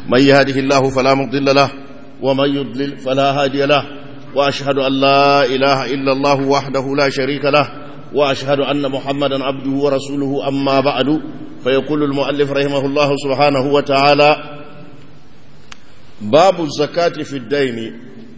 من يهده الله فلا مضل له ومن يضلل فلا هادي له وأشهد أن لا إله إلا الله وحده لا شريك له وأشهد أن محمدا عبده ورسوله أما بعد فيقول المؤلف رحمه الله سبحانه وتعالى باب الزكاة في الدين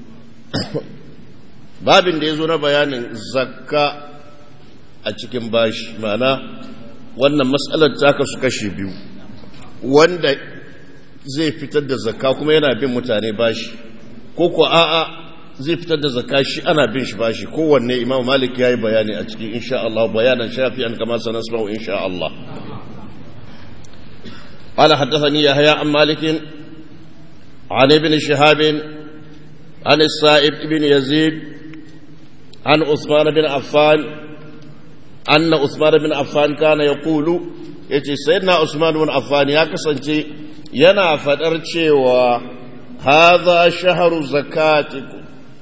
babin da ya zo na bayanin zakka a cikin bashi mana wannan matsalar ta kasu kashe biyu wanda zai fitar da zakka kuma yana bin mutane bashi ko ko a'a zai fitar da zakka shi ana bin shi bashi kowanne imam malik ya yi bayani a cikin insha Allah bayanan shafi an kama sanar su insha Allah قال حدثني يحيى عن مالك عن ابن شهاب عن السائب بن يزيد عن عثمان بن عفان أن عثمان بن عفان كان يقول يتي سيدنا عثمان بن عفان يا كسنتي ينا فدر cewa هذا شهر زكاتكم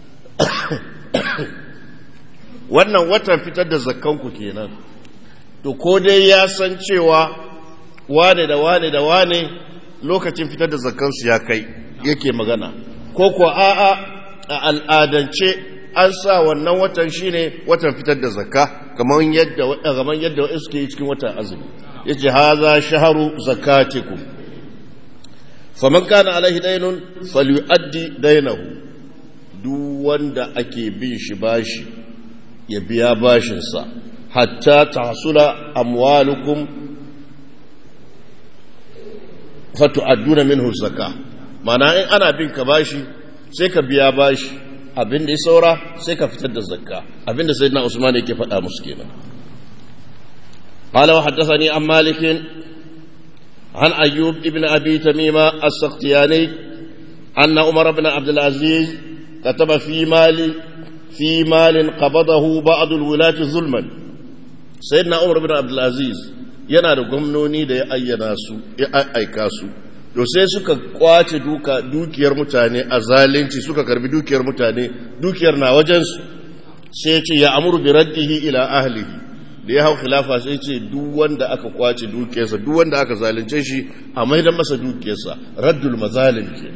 wannan watan fitar da zakkanku kenan to ko dai ya san cewa wane da wane da wane lokacin fitar da zakkansu ya kai yake magana ko kuwa a'a a al'adance an sa wannan watan shine watan fitar da zakka kamar yadda kamar yadda wa'in suke yi cikin watan azumi yace haza shaharu zakatikum faman kana alaihi daynun falyuaddi daynahu duk wanda ake bin shi bashi ya biya bashin sa hatta tahsula amwalukum fatu'adduna minhu zakka ma'ana in ana bin ka bashi sai ka biya bashi abin da ya saura sai ka fitar da zakka abin da sayyidina Usman yake faɗa musu kenan qala wa haddathani an malik an ayyub ibn abi tamima as-sakhtiyani anna umar ibn abd al-aziz kataba fi mali fi malin qabadahu ba'd al-wulati zulman sayyidina umar ibn abd al-aziz yana da gwamnoni da ya ayyana su ya aika su to sai suka kwace duka dukiyar mutane a zalunci suka karbi dukiyar mutane dukiyar na wajensu sai ce ya amuru bi raddihi ila ahlihi da ya hau khilafa sai ce duk wanda aka kwace dukiyarsa duk wanda aka zalunce shi a maidan masa dukiyarsa raddul mazalim ke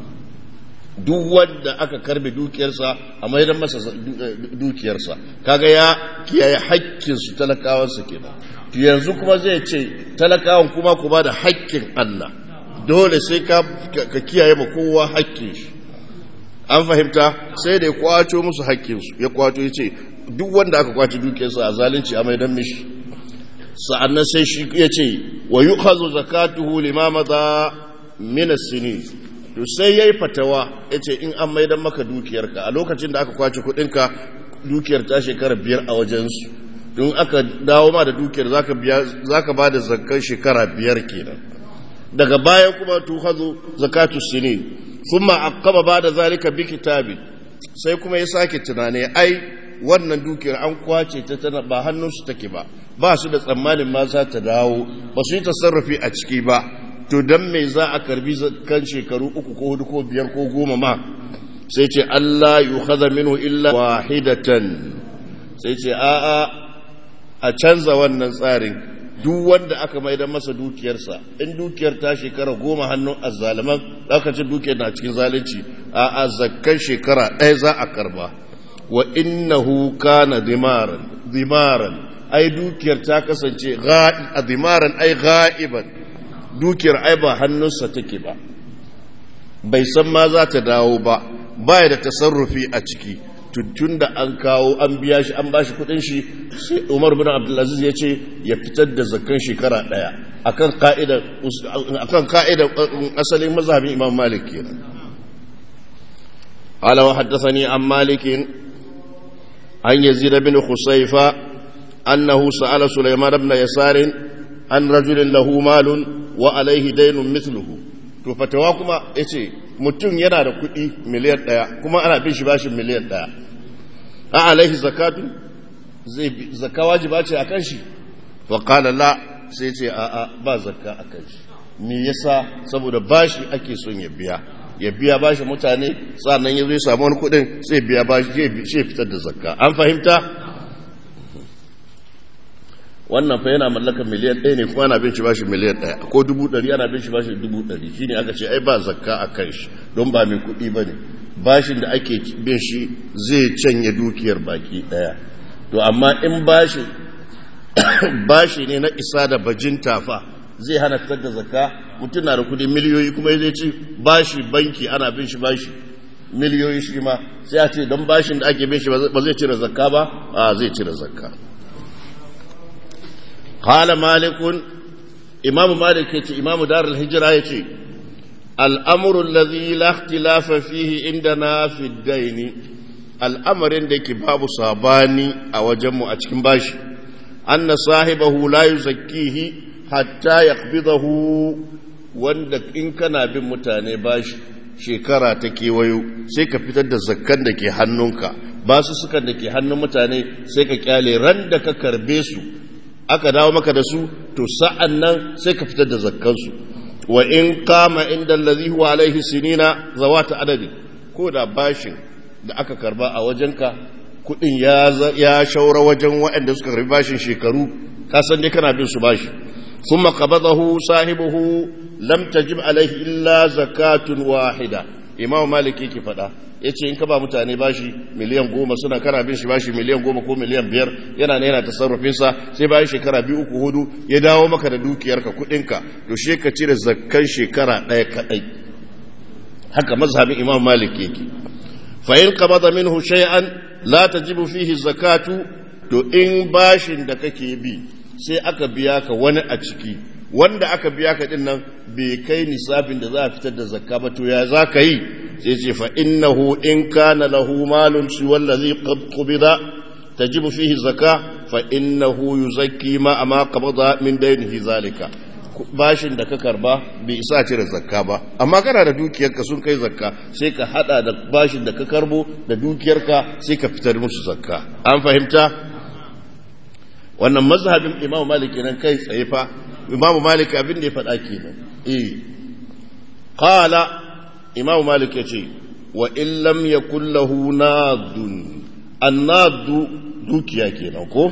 duk wanda aka karbe dukiyarsa a maidan masa dukiyarsa kaga ya kiyaye haƙƙin su talakawansa kenan yanzu kuma zai ce talakawan kuma ku ba da haƙƙin Allah dole sai ka kiyaye ma kowa hakkin shi an fahimta sai da ya kwaco musu hakkinsu ya kwaco ya ce duk wanda aka kwace dukiyarsa a zalunci a maidan mishi sa'annan sai shi ya ce wa yi hazo zakatuhu limamata minas sini to sai ya yi fatawa ya ce in an maidan maka dukiyarka a lokacin da aka kwace kudinka dukiyar ta shekara biyar a wajensu don aka dawo ma da dukiyar za ka ba da zakkan shekara biyar kenan daga baya kuma tuhazu zakatu sinin thumma aqaba bada zalika bi kitabi sai kuma ya sake tunani ai wannan dukiyar an kwace ta tana ba hannunsu take ba ba su da tsammanin ma za ta dawo ba su yi tasarrufi a ciki ba to dan me za a karbi kan shekaru uku ko hudu ko biyar ko goma ma sai ce Allah yukhadha minhu illa wahidatan sai ce a'a a canza wannan tsarin duk wanda aka maida masa dukiyarsa in dukiyar ta shekara goma hannun azzaliman lokacin dukiyar na cikin zalunci a zakkan shekara ɗaya za a karba wa innahu kana dimaran dimaran ai dukiyar ta kasance a dimaran ai ga'iban dukiyar ai ba hannunsa take ba bai san ma za ta dawo ba baya da tasarrufi a ciki tun da an kawo an biya shi an bashi kudin shi sai Umar bin Abdulaziz ya ce ya fitar da zakkan shekara daya akan ka'ida akan ka'ida asalin mazhabin Imam Malik kenan قال وحدثني عن مالك عن يزيد بن خصيفة أنه سأل سليمان بن يسار عن رجل له مال وعليه دين مثله to fatawa kuma ya ce mutum yana da kuɗi miliyan ɗaya kuma ana bin shi bashin miliyan ɗaya a alaihi zakatu zai zakka wajiba ce a kan shi wa qala la sai ce a a ba zakka a kan shi me yasa saboda bashi ake son ya biya ya biya bashi mutane sannan ya zo ya samu wani kuɗin sai biya bashi zai fitar da zakka an fahimta wannan fa yana mallakar miliyan ɗaya ne kuma ana bin shi bashi miliyan ɗaya ko dubu ɗari ana bin shi bashi dubu ɗari shi ne aka ce ai ba zakka a kan shi don ba mai kuɗi ba ne bashin da ake bin shi zai canye dukiyar baki ɗaya to amma in bashi bashi ne na isa da bajinta fa zai hana fitar da zakka mutum na da kuɗi miliyoyi kuma zai ci bashi banki ana bin shi bashi miliyoyi shi ma sai a ce don bashin da ake bin shi ba zai cire zakka ba a zai cire zakka قال مالك إمام مالك يتي إمام دار الهجرة يتي الأمر الذي لا اختلاف فيه عندنا في الدين الأمر عندك باب صاباني أو جمع أتكم باش أن صاحبه لا يزكيه حتى يقبضه wanda in kana bin mutane bashi shekara ta kewayo sai ka fitar da zakkan da ke hannunka ba su sukan da ke hannun mutane sai ka kyale ran da ka karbe su aka dawo maka da su to sa'an nan sai ka fitar da zakkansu wa in kama inda allazi huwa alaihi sinina zawata adadi ko da bashin da aka karba a wajenka kudin ya ya shaura wajen waɗanda suka karbi bashin shekaru ka san dai kana bin su bashi thumma qabadahu sahibuhu lam tajib alaihi illa zakatun wahida imam maliki yake faɗa ya ce in ka ba mutane bashi miliyan goma suna kana bin shi bashi miliyan goma ko miliyan biyar yana ne yana tasarrufinsa sai bayan shekara biyu uku hudu ya dawo maka da dukiyarka kudinka to she ka cire zakkan shekara ɗaya kaɗai haka mazhabin imam malik yake fa in qabada minhu shay'an la tajibu fihi zakatu to in bashin da kake bi sai aka biya ka wani a ciki wanda aka biya ka din nan bai kai nisabin da za a fitar da zakka ba to ya za ka yi sai ce fa innahu in kana lahu malun shi wallazi qubida tajibu fihi zakka fa innahu yuzakki ma ama qabada min daynihi zalika bashin da ka karba bai isa cire zakka ba amma kana da dukiyarka sun kai zakka sai ka hada da bashin da ka karbo da dukiyarka sai ka fitar musu zakka an fahimta wannan mazhabin imamu malik kenan kai tsaye fa imamu malik abin da ya faɗa kenan eh qala imamu malik ya ce wa in lam yakul lahu nadun annadu dukiya kenan ko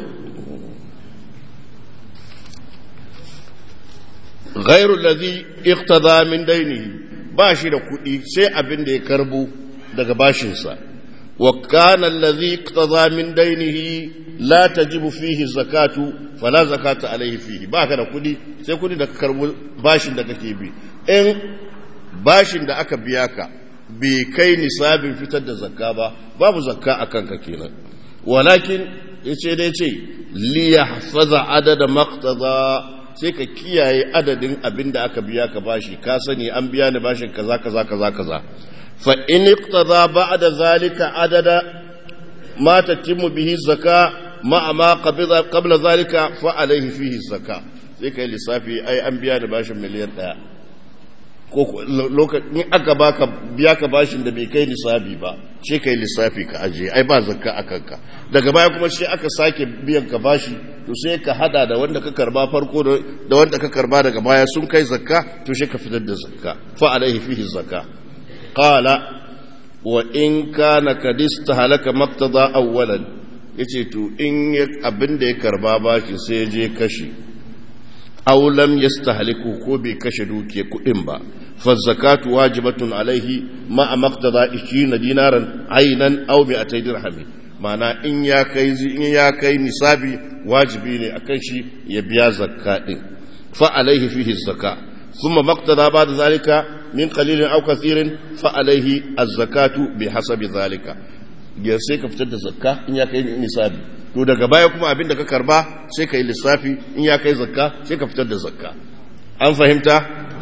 غير الذي اقتضى من دينه باشي da kuɗi sai abin da ya karbo daga bashinsa wa kana allazi iqtada min dainihi la tajibu fihi zakatu fala zakata alaihi fihi baka da kuɗi sai kuɗi da ka karbo bashin da kake bi in bashin da aka biya ka bai kai nisabin fitar da zakka ba babu zakka akan ka kenan walakin yace dai ce li yahfaza adada maqtada sai ka kiyaye adadin abin da aka biya ka bashi ka sani an biya ni bashin kaza kaza kaza kaza fa in iqtada ba'da zalika adada ma tatimmu bihi zaka ma ma qabila qabla zalika fa alayhi fihi zaka sai kai lissafi ai an biya ni bashin miliyan 1 ko lokacin aka baka biya ka bashin da bai kai nisabi ba sai kai lissafi ka aje ai ba zakka akan ka daga baya kuma sai aka sake biyan ka bashi to sai ka hada da wanda ka karba farko da wanda ka karba daga baya sun kai zakka to sai ka fitar da zakka fa alaihi fihi zakka qala wa in kana kad istahalaka maqtada awwalan yace to in abin da ya karba bashi sai je kashi aw lam yastahliku ko bai kashe dukiya kudin ba fa zakatu wajibatun alaihi ma maqtada 20 dinaran aynan aw bi atay dirhamin mana in ya kai in ya kai nisabi wajibi ne akan shi ya biya zakka din fa alaihi fihi zakka thumma maqtada ba'da zalika min qalilin aw kathirin fa alaihi az-zakatu bihasabi zalika ya sai ka fitar da zakka in ya kai nisabi to daga baya kuma abinda ka karba sai ka yi lissafi in ya kai zakka sai ka fitar da zakka an fahimta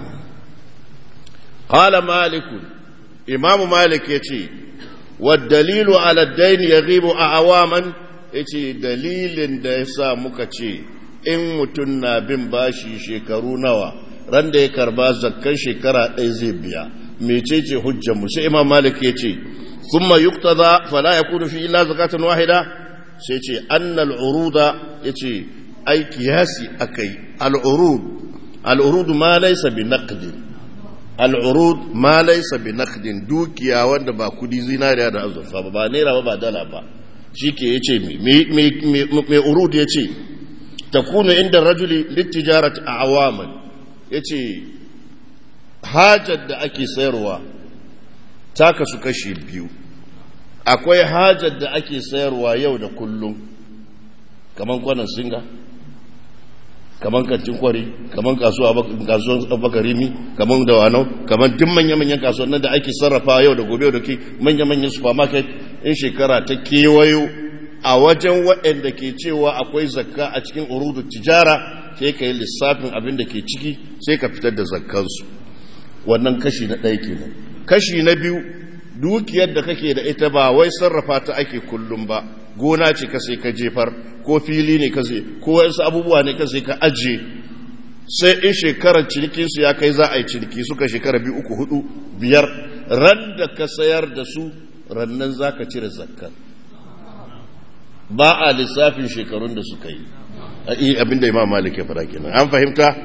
qala malik imam malik yace والدليل على الدين يغيب أعواما yace dalilin da ya sa muka ce in mutum na bin bashi shekaru nawa ran da ya karba zakkan shekara ɗaya zai biya mecece hujjar mu sai imam malik ya ce thumma yuqtada fala yakunu fi illa zakatun wahida sai ce annal uruda yace ai kiyasi akai al urud al urud ma laysa bi naqdin al'urud ma laisa bi nakhdin dukiya wanda ba kudi zinariya da azurfa ba ba naira ba ba dala ba shi ke ya ce mai urud ya ce takunu inda rajuli littijarat a awaman ya ce hajar da ake sayarwa ta kasu kashi biyu akwai hajar da ake sayarwa yau da kullum kaman kwanan singa kaman kantin kwari kaman kasuwan bakarimi kaman dawanau kaman duk manya-manyan kasuwannin da ake sarrafa yau da gobe da ke manya-manyan supermarket in shekara ta kewayo a wajen waɗanda ke cewa akwai zakka a cikin urudu tijara sai ka yi lissafin abin da ke ciki sai ka fitar da zakkansu wannan kashi na ɗaya kenan kashi na biyu dukiyar da kake da ita ba wai sarrafa ta ake kullum ba gona ce ka sai ka jefar ko fili ne ka sai ko wasu abubuwa ne ka sai ka ajiye sai in shekarar cinikinsu ya kai za a yi ciniki suka shekara biyu uku hudu biyar ran da ka sayar da su rannan za ka cire zakkar ba a lissafin shekarun da suka yi abinda imam malik ya fara kenan an fahimta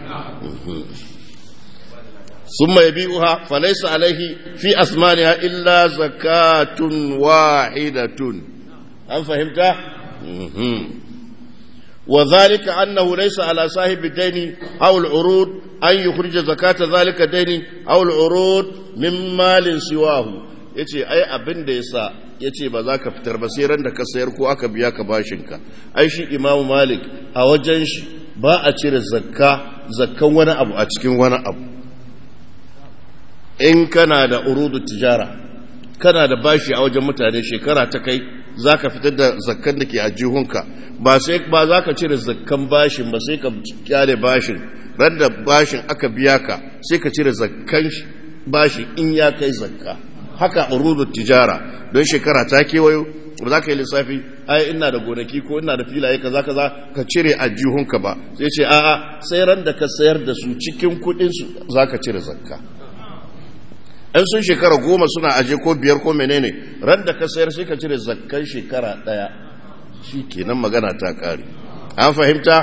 ثم يبيعها فليس عليه في أثمانها إلا زكاة واحدة هل فهمت؟ وذلك أنه ليس على صاحب الدين أو العروض أن يخرج زكاة ذلك الدين أو العروض من مال سواه yace ai abin da yasa yace ba za ka fitar ba sai ran da ka sayar ko aka biya ka bashinka ai shi imamu malik a wajen shi ba a cire zakka zakkan wani abu a cikin wani abu in kana da urudu tijara kana da bashi a wajen mutane shekara ta kai za ka fitar da zakkan da ke a jihunka ba sai ba za ka cire zakkan bashin ba sai ka kyale bashin ran da bashin aka biya ka sai ka cire zakkan bashin in ya kai zakka haka urudu tijara don shekara ta kewayo ba za ka yi lissafi ai ina da gonaki ko ina da filaye kaza kaza ka cire a jihunka ba sai ce a'a sai ran da ka sayar da su cikin kudin su za ka cire zakka in sun shekara goma suna aje ko biyar ko menene ran da ka sayar sai ka cire zakkan shekara daya shi kenan magana ta kare an fahimta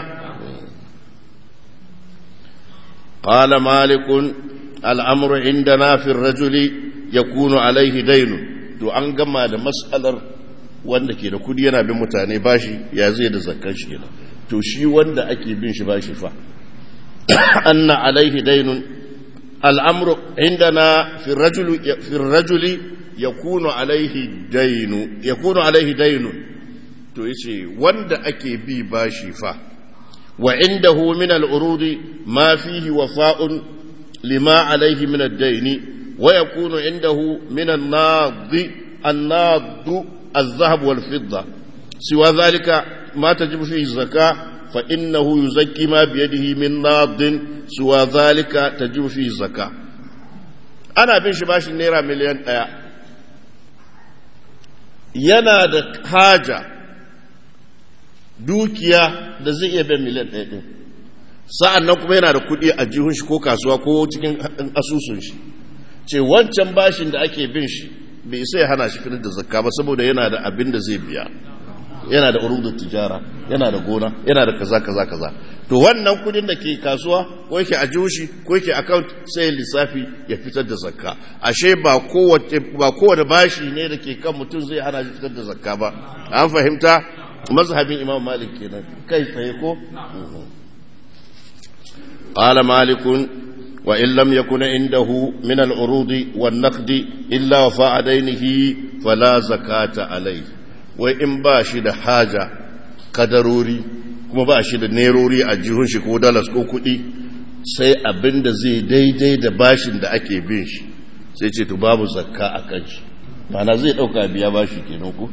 qala malikun al'amru indana fi rajuli yakunu alaihi dainu to an gama da mas'alar wanda ke da kudi yana bin mutane bashi ya zai da zakkan shi kenan to shi wanda ake bin shi bashi fa anna alaihi dainun الأمر عندنا في الرجل في الرجل يكون عليه دين يكون عليه دين to yace wanda ake bi bashi fa wa indahu min al-urud ma fihi wafa'un lima alayhi min ad-dayn wa yakunu indahu min an-nad an-nad az-zahab wal-fidda siwa dhalika ma tajibu fihi zakah فإنه يزكي ما بيده من ناض سوى ذلك تجب فيه الزكاة أنا بن شباش نيرا مليون آية yana da haja dukiya da zai iya bin miliyan ɗaya ɗin sa'an nan kuma yana da kuɗi a jihun shi ko kasuwa ko cikin asusun shi ce wancan bashin da ake bin shi bai isa ya hana shi fitar da zakka ba saboda yana da abin da zai biya yana da urudun tijara yana da gona yana da kaza kaza kaza to wannan kudin da ke kasuwa ko yake a shi ko yake account sai lissafi ya fitar da zakka ashe ba kowace ba kowace bashi ne da ke kan mutum zai hana shi fitar da zakka ba an fahimta mazhabin imam malik kenan kai tsaye ko qala malikun wa in lam yakun indahu min al-urudi wan-naqdi illa wafa'a dainihi fala zakata alayhi wai in ba shi da haja kadarori kuma ba shi da nerori a jihun shi ko dalas ko kuɗi sai abin da zai daidai da bashin da ake bin shi sai ce to babu zakka a kan shi mana zai ɗauka biya bashi kenan ku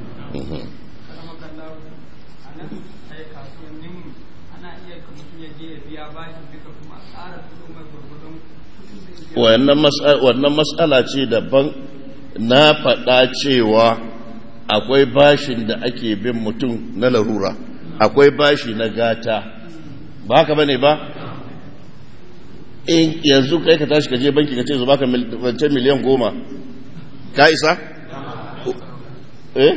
wannan matsala ce daban na faɗa cewa akwai bashin da ake bin mutum na larura akwai bashi na gata ba haka bane ba in yanzu kai ka tashi ka je banki ka ce su baka wancan miliyan goma ka isa? eh?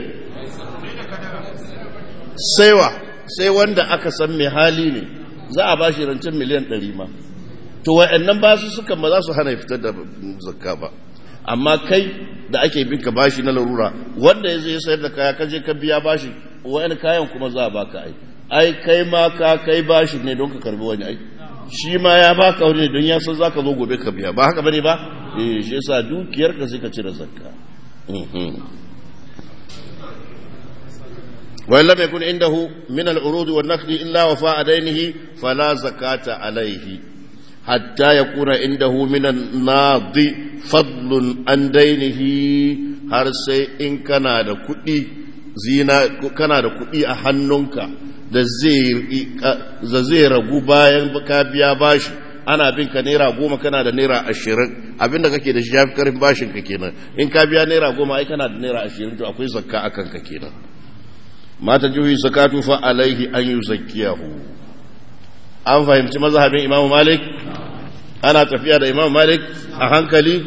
saiwa sai wanda aka san mai hali ne za a bashi rancen miliyan ɗari ma to wa'annan basu suka ma za su hana fitar da zakka ba amma kai da ake bin ka bashi na larura wanda ya zai sayar da kaya ka je ka biya bashi wa'yan kayan kuma za a baka ai ai kai ma ka kai bashi ne don ka karbi wani ai shi ma ya baka wani ne don ya san zaka zo gobe ka biya ba haka bane ba eh shi yasa dukiyar ka sai ka cire zakka wa lam yakun indahu min al-urud wa an-naqd illa wafa daynihi fala zakata alayhi hatta yakuna indahu min an-nadi fadlun an daynihi har sai in kana da kuɗi zina kana da kuɗi a hannunka da zai ragu bayan ka biya bashi ana bin ka naira goma kana da naira ashirin abinda kake da shi ya fi karin bashin ka kenan in ka biya naira goma ai kana da naira ashirin to akwai zakka a kanka kenan mata juhi zakatu fa alaihi an yi zakkiyahu an fahimci mazhabin imam malik ana tafiya da imam malik a hankali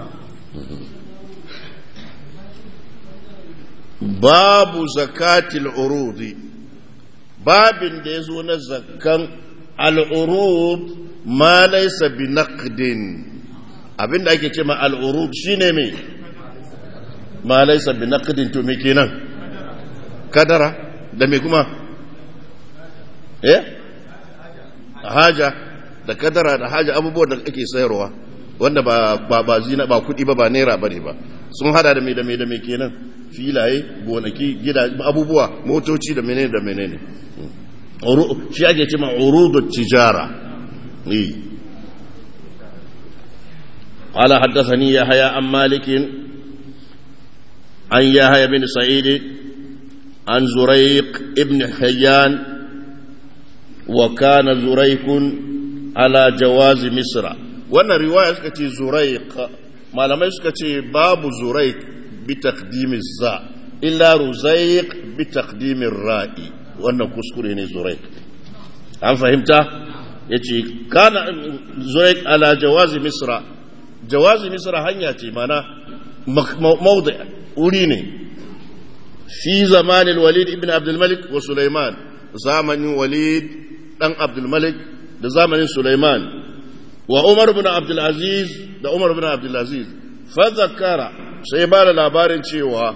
babu zakatil urudi babin da ya zo na zakkan al'urud ma laisa bi naqdin abinda ake ce ma al'urud shine me ma laisa bi naqdin to me kenan kadara da me kuma eh haja da kadara da haja abubuwan da ake sayarwa wanda ba ba ba zina ba kudi ba ba naira bane ba sun hada da me da me da me kenan filaye gonaki gida abubuwa motoci da menene da menene shi ake cima urudut tijara قال حدثني يحيى عن مالك عن يحيى بن سعيد عن زريق ابن حيان وكان زريق على جواز مصر وانا رواية سكتي زريق ما لما سكتي باب زريق بتقديم الزاء إلا رزيق بتقديم الراء wannan kuskure ne zuraik an fahimta ya ce kana zuraik ala jawazi misra jawazi misra hanya ce mana maudu wuri ne fi zamanin walid ibn abdulmalik wa sulaiman zamanin walid dan abdulmalik da zamanin sulaiman wa umar bin abdulaziz da umar bin abdulaziz fa zakara sai ba da labarin cewa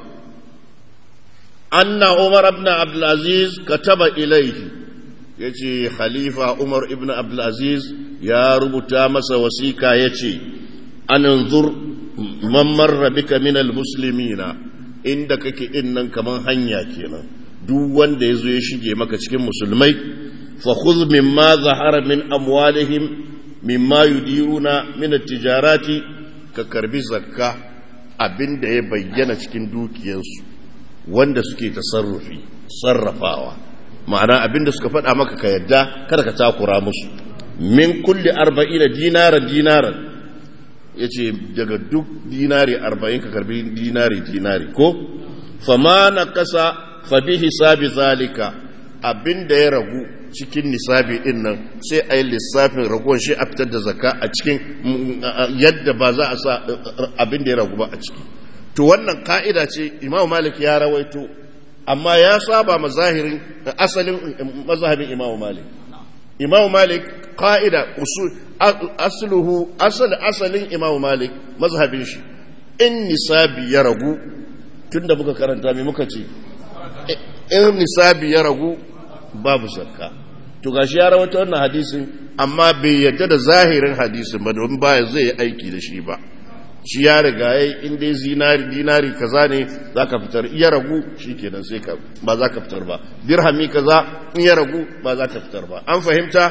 أن عمر بن عبد العزيز كتب إليه يجي خليفة عمر بن عبد العزيز يا رب تامس وسيكا يجي أن انظر من مر بك من المسلمين عندك كإنن كمان هنيا كينا duk wanda ya zo ya shige maka cikin musulmai fa khudh mimma zahara min amwalihim mimma yudiruna min at-tijarati ka karbi zakka abinda ya bayyana cikin dukiyarsu wanda suke tasarrufi sarrafawa ma'ana abinda suka faɗa maka ka yadda kada ka takura musu min kulli arba'ina dinaran dinaran ya ce daga duk dinari arba'in ka karbi dinari dinari ko fama na kasa fabi hisabi zalika abinda ya ragu cikin nisabi din nan sai a yi lissafin ragon shi a fitar da zaka a cikin yadda ba za a sa abinda ya ragu ba a ciki to wannan ka'ida ce imam malik ya rawaito amma ya saba mazahirin asalin mazhabin imam malik imam malik ka'ida usul asluhu asal asalin imam malik mazhabin shi in nisabi ya ragu tunda muka karanta me muka ce in nisabi ya ragu babu zakka to gashi ya rawaito wannan hadisin amma bai yadda da zahirin hadisin ba domin baya zai yi aiki da shi ba shi ya riga ya in dai zinari dinari kaza ne za ka fitar iya ragu shi kenan sai ka ba za ka fitar ba dirhami kaza in ya ragu ba za ka fitar ba an fahimta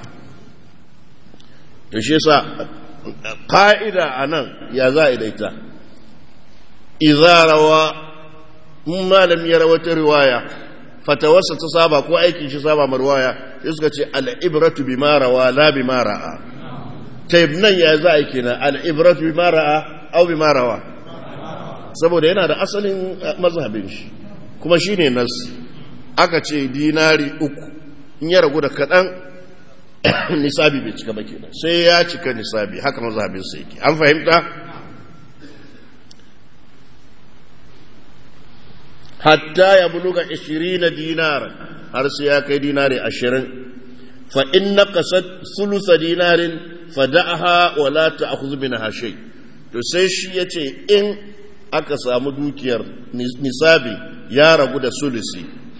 to shi yasa ka'ida a nan ya za a daita izarawa in malami ya rawata riwaya fatawarsa ta saba ko aikin shi saba ma riwaya sai suka ce al'ibratu bi rawa la bi ra'a taib nan ya za a kenan al'ibratu bi ra'a au bi rawa saboda yana da asalin mazhabin shi kuma shi ne nas aka ce dinari uku in ya ragu da kaɗan nisabi bai cika ba kenan sai ya cika nisabi haka mazhabin sa yake an fahimta hatta ya buluga 20 dinar har sai ya kai dinari 20 fa in naqasat thuluth dinarin fada'aha wa la ta'khudh minha shay to sai shi yace in aka samu dukiyar nisabi ya ragu da sulusi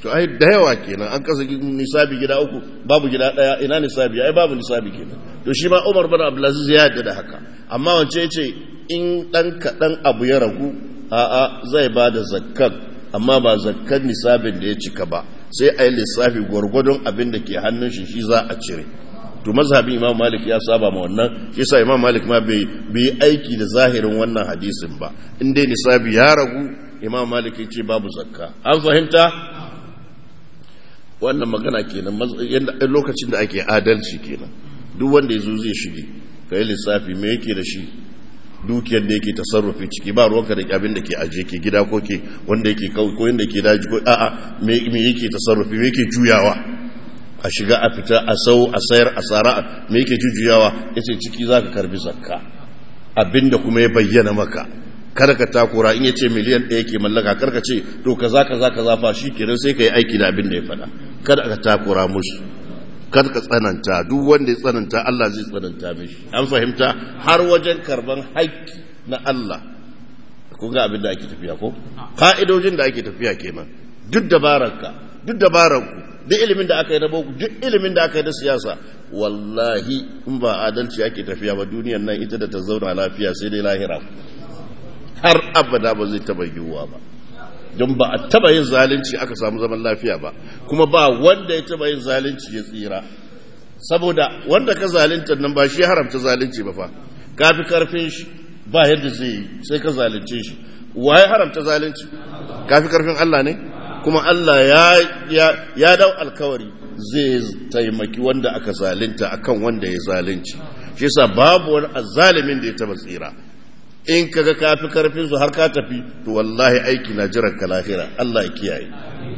to ai da yawa kenan an kasa nisabi gida uku babu gida daya ina nisabi ai babu nisabi kenan to shi ma Umar bin Abdulaziz ya yarda da haka amma wance yace in dan kadan abu ya ragu a'a zai bada zakkan amma ba zakkan nisabin da ya cika ba sai ai lissafi gwargwadon abin da ke hannun shi shi za a cire to mazhabin Imam Malik ya saba ma wannan shi yasa Imam Malik ma bai bai aiki da zahirin wannan hadisin ba in dai nisabi ya ragu Imam Malik ya ce babu zakka an fahimta wannan magana kenan yadda lokacin da ake adalci kenan duk wanda ya zo zai shige ka yi lissafi me yake da shi dukiyar da yake tasarrufi ciki ba ruwanka da abin da ke aje ke gida ko ke wanda yake kawai ko yanda ke daji ko a'a me yake tasarrufi me yake juyawa a shiga a fita a sau a sayar a tsara me yake jujuyawa yace ciki zaka karbi zakka abinda kuma ya bayyana maka kada ka takura in yace miliyan ɗaya ke mallaka karka ce to kaza kaza kaza fa kenan sai ka yi aiki da abin da ya faɗa kada ka takura musu kada ka tsananta duk wanda ya tsananta Allah zai tsananta mishi an fahimta har wajen karban haƙƙi na Allah kun ga abin da ake tafiya ko ka'idojin da ake tafiya kenan duk dabararka duk dabararku duk ilimin da aka yi na boko duk ilimin da aka yi na siyasa wallahi in ba adalci ake tafiya ba duniyar nan ita da ta zauna lafiya sai dai lahira har abada ba zai taba yiwuwa ba don ba a taba yin zalunci aka samu zaman lafiya ba kuma ba wanda ya taba yin zalunci ya tsira saboda wanda ka zalunta nan ba shi haramta zalunci ba fa kafi karfin shi ba yadda zai yi sai ka zalunce shi waye haramta zalunci kafi karfin Allah ne kuma Allah ya ya ya dau alkawari zai taimaki wanda aka zalunta akan wanda ya zalunci shi yasa babu wani azzalimin da ya taba tsira in kaga kafi karfin su har ka tafi to wallahi aiki na jiran ka lahira Allah ya kiyaye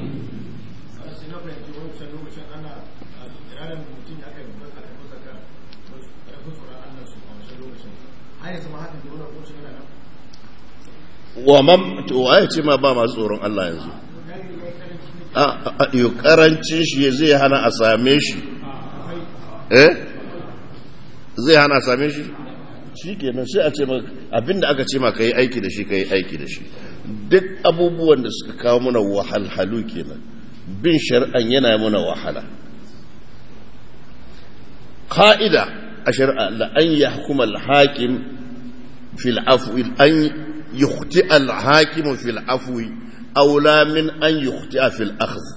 wa mam to waye ce ma ba masu tsoron Allah yanzu a yi karancin shi zai hana a same shi eh zai hana a same shi shi kenan sai a ce abinda aka ce ma ka yi aiki da shi ka yi aiki da shi duk abubuwan da suka kawo mana wahalhalu kenan bin shari'an yana mana wahala ka'ida a shari'a la an yahkuma al-hakim fil afwi an yukhti al-hakim fil afwi aula min an yukhti fil akhdh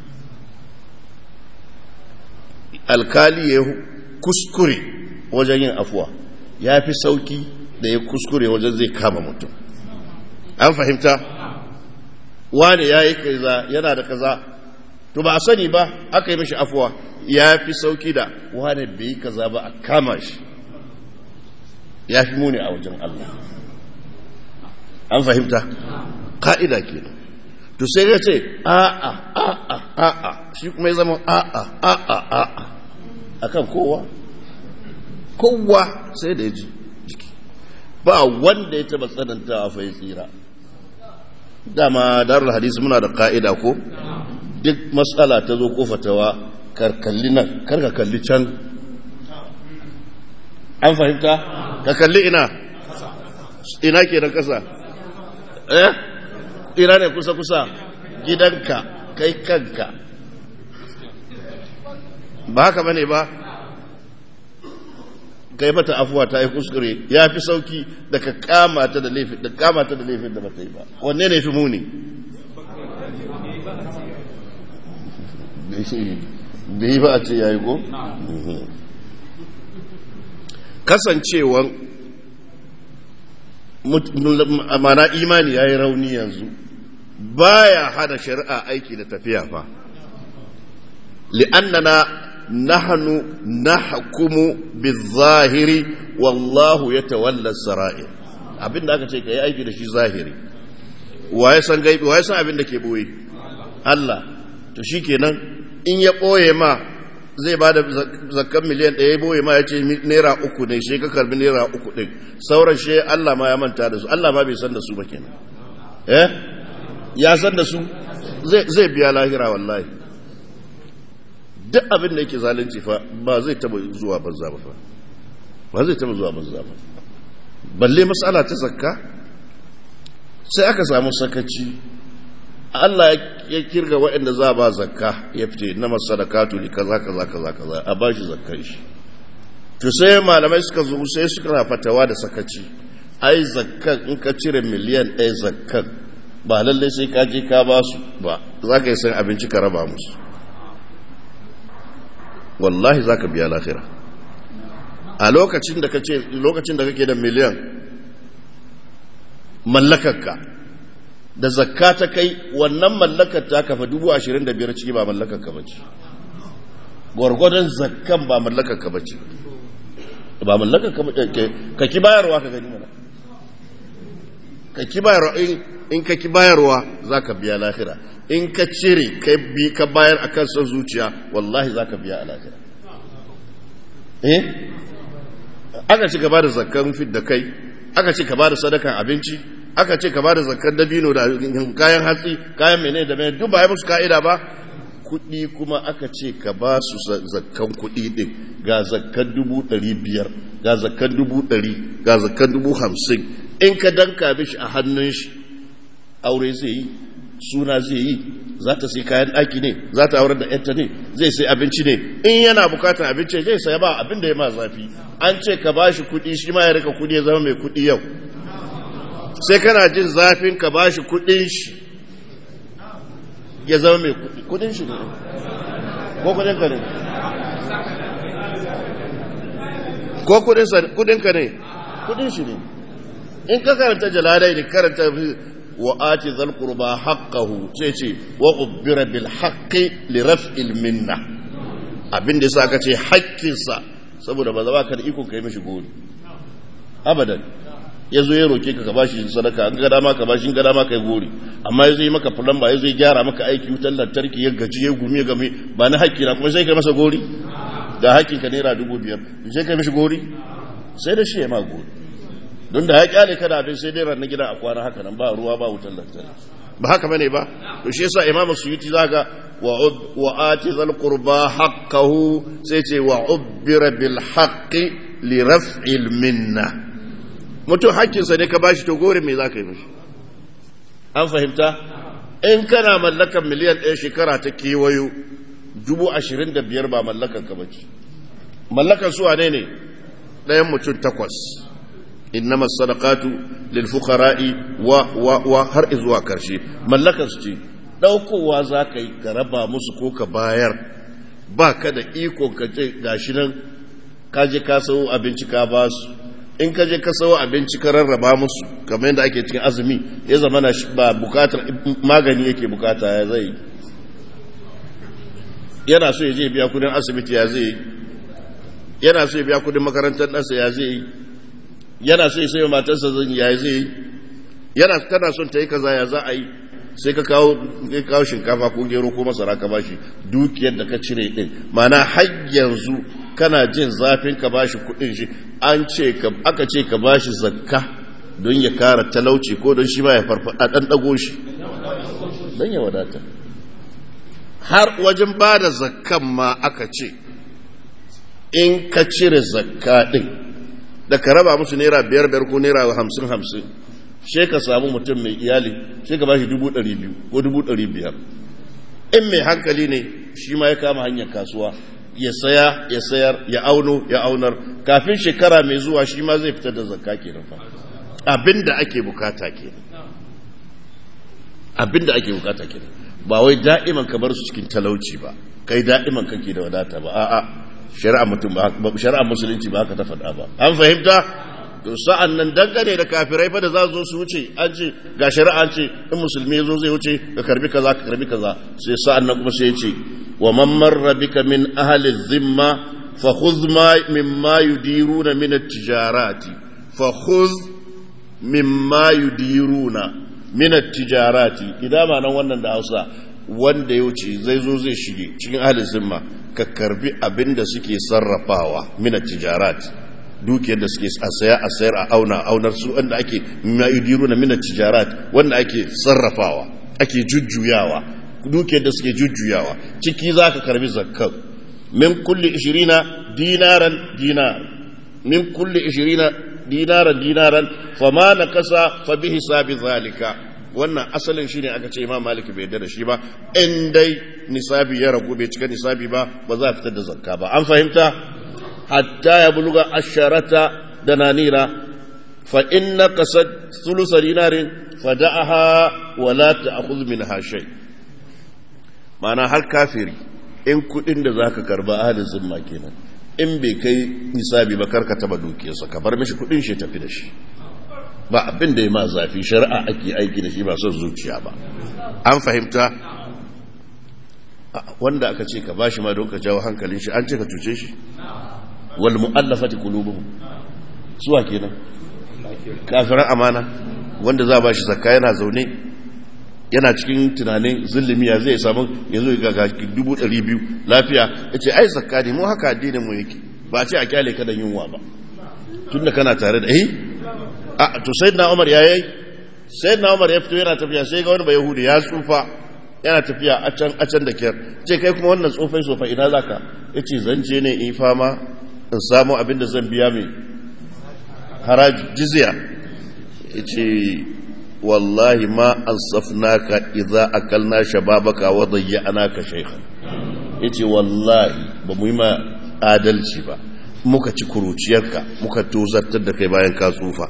alkali ya kuskure wajen yin afuwa ya fi sauki da ya kuskure wajen zai kama mutum an fahimta wani ya yi kaza yana da kaza to ba a sani ba aka yi mashi afuwa ya fi sauki da wani bai yi kaza ba a kama shi ya fi muni a wajen Allah an fahimta ka'ida ke to sai ya ce a'a a'a a'a shi kuma ya zama a'a a'a a'a akan kowa kowa sai da ya ji jiki ba wanda ya taba tsanantawa fa ya tsira dama darul hadisi muna da ka'ida ko duk matsala ta zo kofatawa karkalli nan karka kalli can an fahimta ka kalli ina ina ke da kasa eh ina ne kusa kusa gidanka kai kanka ba haka bane ba kai mata afuwa ta yi kuskure ya fi sauki da ka kama ta da laifin da kama ta da laifin da bata yi ba wanne ne fi muni bai yi ba a ce ya yi ko? kasancewan mana imani ya yi rauni yanzu baya hada shari'a aiki da tafiya fa li'annana نحن نحكم بالظاهر والله يتولى السرائر abin da aka ce ka yi aiki da shi zahiri waye san gaibi waye san abin da ke boye Allah to shi kenan in ya boye ma zai ba da zakkan miliyan ɗaya ya boye ma ya ce naira uku ne shi ka karbi naira uku ɗin sauran shi Allah ma ya manta da su Allah ma bai san da su ba kenan eh ya san da su zai biya lahira wallahi duk abin da yake zalunci fa ba zai taba zuwa banza ba fa ba zai taba zuwa banza ba balle mas'ala ta zakka sai aka samu sakaci Allah ya kirga waɗanda za ba zakka ya fice na masadakatu li kaza kaza kaza kaza a bashi zakkan shi to sai malamai suka zo sai suka fatawa da sakaci ai zakkan in ka cire miliyan ɗaya zakkan ba lallai sai ka je ka ba su ba za ka yi san abinci ka raba musu wallahi za ka biya lafira a lokacin da lokacin da kake da miliyan mallakarka da zakka ta kai wannan mallakar ta kafa dubu ashirin da biyar ciki ba mallakarka ba ce gwargwadon zakkan ba mallakarka ba ce ba mallakarka ba ce ka ki bayarwa ka gani mana ka ki bayarwa in ka ki bayarwa za ka biya lahira in ka cire ka bayar a kan son zuciya wallahi za ka biya a lahira eh aka ce ka ba da zakkan fit da kai aka ce ka ba da sadakan abinci aka ce ka ba da zakkan dabino da kayan hatsi kayan mene da mene duk ba ya musu ka'ida ba kuɗi kuma aka ce ka ba su zakkan kuɗi ɗin ga zakkan dubu ɗari biyar ga zakkan dubu ɗari ga zakkan dubu hamsin in ka danka mishi a hannun shi aure zai yi suna zai yi za ta sai kayan ɗaki ne za ta aurar da yanta ne zai sai abinci ne in yana bukatar abinci zai saya ba abin da ya ma zafi an ce ka ba shi kuɗi shi ma ya rika kuɗi ya zama mai kuɗi yau sai kana jin zafin ka ba shi kuɗin shi ya zama mai kuɗi kuɗin shi ne ko kuɗin ka ne ko kuɗin ka ne kuɗin shi ne in ka karanta jalalai ne karanta وآت ذا القربى حقه تيتي وأبر بالحق لرفع المنة abin da sa ka ce haƙƙinsa saboda ba za ka da iko kai mishi gori abadan ya zo ya roke ka ka bashi sadaka an ga dama ka bashi ga dama kai gori amma ya zo yi maka fulamba ya zo ya gyara maka aiki wutar lantarki ya gaji ya gumi ya game ba na haƙƙi na kuma sai kai masa gori ga haƙƙin ka naira dubu biyar sai kai mishi gori sai da shi ya ma gori don da ya kyale kada abin sai dai ranar gida a kwana haka nan ba ruwa ba wutar lantarki ba haka bane ba to shi yasa imamu suyuti zaka wa wa ati zal qurba haqqahu sai ce wa ubbira bil haqqi li raf'il minna mutum hakkin sa ne ka bashi to gore me zaka yi mishi an fahimta in kana mallakan miliyan ɗaya shekara ta kewayo dubu ashirin da biyar ba mallakan ka bace mallakan su wane ne ɗayan mutum takwas إنما الصدقات للفقراء و و و har izuwa karshe mallakar su ce daukowa za ka yi ka raba musu ko ka bayar ba ka da iko ka ce gashi nan ka je ka sayo abinci ka ba su in ka je ka sayo abinci ka rarraba musu kamar yadda ake cikin azumi ya zama na ba bukatar magani yake bukata ya zai yana so ya je biya kudin asibiti ya zai yana so ya biya kudin makarantar ɗansa ya zai yana so ya sayo matarsa zan ya zai yi yana tana son ta yi kaza ya za a yi sai ka kawo ka kawo shinkafa ko gero ko masara ka bashi dukiyar da ka cire din mana har yanzu kana jin zafin ka bashi kuɗin shi an ce ka aka ce ka bashi zakka don ya kara talauci ko don shi ma ya farfada dan dago shi don ya wadata har wajen ba da zakkan ma aka ce in ka cire zakka din da ka raba musu naira biyar biyar ko naira hamsin hamsin she ka samu mutum mai iyali she ka bashi dubu ɗari biyu ko dubu ɗari biyar in mai hankali ne shi ma ya kama hanyar kasuwa ya saya ya sayar ya auno ya aunar kafin shekara mai zuwa shi ma zai fitar da zakka kenan fa abin da ake bukata kenan abin da ake bukata kenan ba wai da'iman ka bar su cikin talauci ba kai da'iman kake da wadata ba a'a shari'a mutum ba shari'a musulunci ba haka ta faɗa ba an fahimta to sa'an nan dangane da kafirai fa da za zo su wuce an ce ga shari'a an ce in musulmi zo zai wuce ka karbi kaza ka karbi kaza sai sa'an nan kuma sai ya ce wa man marra bika min ahli zimma fa khudh ma mimma yudiruna min at-tijarati fa khudh mimma yudiruna min at-tijarati idan ma nan wannan da Hausa wanda ya wuce zai zo zai shige cikin ahli zimma ka karbi abin da suke sarrafawa mina tijarat dukiyar da suke a saya a sayar a auna aunar su wanda ake yudiru na mina tijarat wanda ake sarrafawa ake jujjuyawa dukiyar da suke jujjuyawa ciki za ka karbi zakkan min kulli ishirina dinaran dinar min kulli ishirina dinaran dinaran fama na kasa fa bi hisabi zalika wannan asalin shine aka ce imam malik bai yarda da shi ba in dai nisabi ya ragu bai cika nisabi ba ba za a fitar da zakka ba an fahimta hatta ya buluga asharata dananira fa inna qasad thuluth dinarin fada'aha wa la ta'khudh minha shay ma'ana har kafiri in kudin da zaka karba ahalin zimma kenan in bai kai nisabi ba karka taba dukiyarsa ka bar mishi kudin shi tafi da shi ba abin da ya ma zafi shari'a ake aiki da shi ba son zuciya ba an fahimta wanda aka ce ka bashi ma don ka jawo hankalin shi an ce ka cuce shi wal mu'allafati qulubuhum suwa kenan kafiran amana wanda za ba shi zakka yana zaune yana cikin tunanin zulmiya zai samu yanzu ga dubu ɗari biyu lafiya ya ce ai zakka ne mu haka addinin mu yake ba ce a kyale ka da yunwa ba tunda kana tare da eh a to sayyidina Umar ya yayi sayyidina Umar ya fito yana tafiya sai ga wani bayahudi ya tsufa yana tafiya a can a can da kyar ce kai kuma wannan tsofai tsofa ina zaka yace zan je ne in fama in samu abin da zan biya mai haraji jizya yace wallahi ma ansafnaka idza akalna shababaka wa dayya'naka shaykhan yace wallahi ba mu yi ma adalci ba muka ci kuruciyarka muka tozartar da kai bayan ka tsufa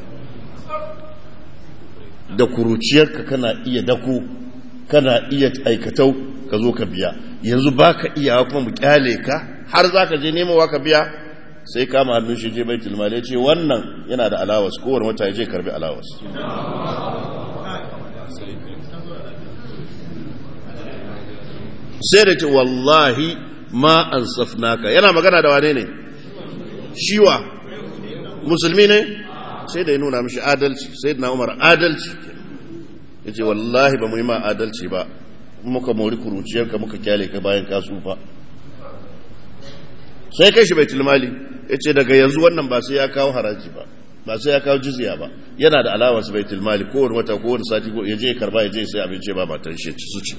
da kuruciyarka kana iya dako kana iya aikatau ka zo ka biya yanzu baka iya kuma mu kyale ka har zaka je nemawa ka biya sai kama hannun shi je baitul mal ya ce wannan yana da alawas kowane wata ya je karbi alawas sai da ce wallahi ma an safnaka yana magana da wane ne shiwa musulmi ne sai da ya nuna mishi adalci sai da na umar adalci ya ce wallahi ba mu yi ma adalci ba muka mori kuruciyarka muka kyale ka bayan ka tsufa sai kai shi bai tilmali ya ce daga yanzu wannan ba sai ya kawo haraji ba ba sai ya kawo jizya ba yana da alawarsa bai tilmali kowane wata kowane sati ko ya je karba ya je sai abinci ba matan shi ci su ci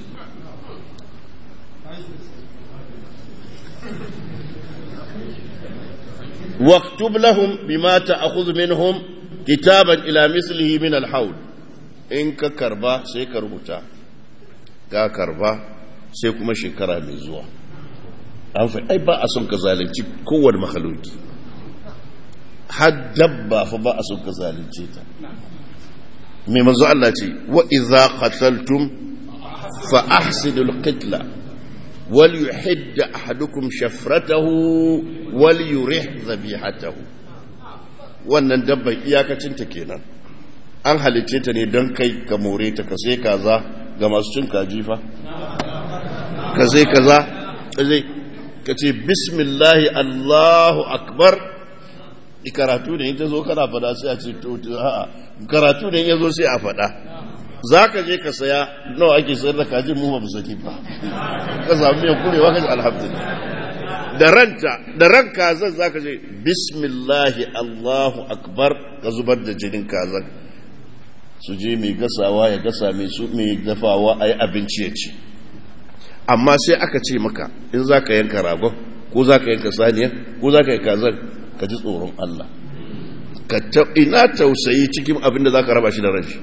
واكتب لهم بما تأخذ منهم كتابا إلى مثله من الحول إن كربا سيكربتا ka karba sai kuma shekara mai zuwa an fi ai ba a son ka zalunci kowane makhaloki har dabba fa ba a son ka zalunce ta mai manzo Allah ce wa idza qataltum fa ahsidul qitla wal yuhidd ahadukum shafratahu wal yurih zabihatahu wannan dabban iyakacin ta kenan an halicce ta ne don kai ka more ta ka sai kaza ga masu cin kaji fa ka sai kaza zai ka ce bismillahi allahu akbar karatu ne in ta zo kana fada sai a ce to a'a karatu ne in ya zo sai a fada za ka je ka saya nawa ake sayar da kajin mu ba mu sani ba ka samu mai kurewa ka ji alhamdulillah da ranta da ran kazan za ka je bismillahi allahu akbar ka zubar da jinin kazan su je mai gasawa ya gasa mai su mai dafawa a yi abinci ya ci amma sai aka ce maka in za ka yanka ragon ko za ka yanka saniya ko za ka yi kazan ka ji tsoron Allah ka ina tausayi cikin abin da za ka raba shi da ranshi